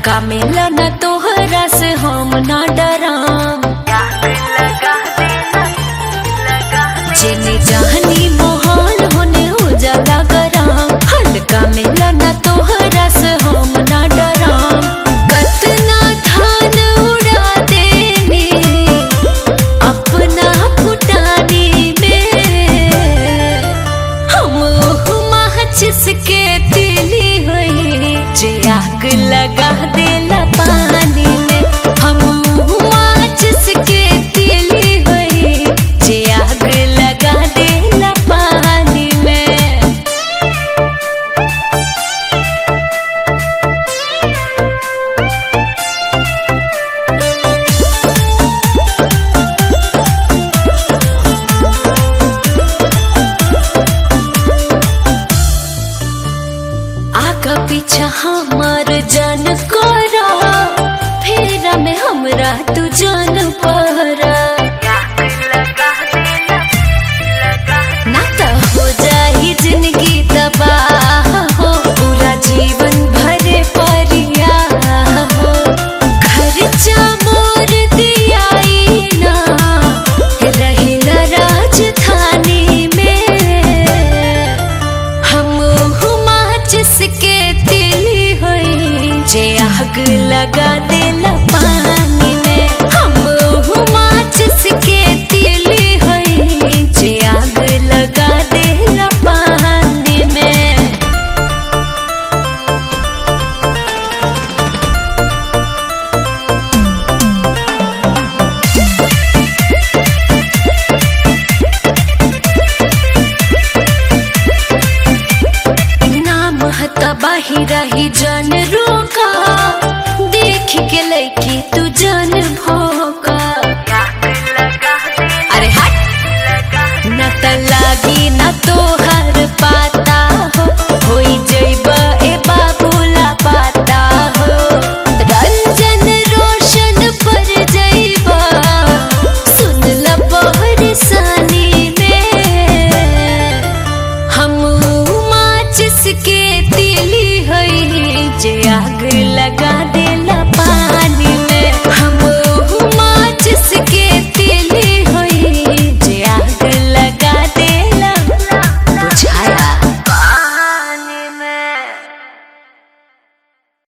हल्का मिला न तोहरा से हम ना डराम जेने जहनी मोहाल होने हो जाला गराम हल्का मिला न तोहरा से हम ना डराम कतना धान उड़ा देने अपना फुटानी में हम माचिस के तिली हुई जे आग लगा देला पानी में हम माचिस के तिली हुई जे आग लगा देला पानी में आगा पीछा हमार जान कोरा फेरा में हमरा तू जान पहरा ना तो हो जाही जिंदगी तबाह हो पूरा जीवन भरे परिया हो खर्चा मोर दियाई ना रहिला राजधानी में हम माचिस के तिली होई जे आग लगा देला पानी में हम माचिस के तिली होई जे आग लगा देला पानी में नाम हता बाहिरा ही जान रोका देख के लैकी तू जा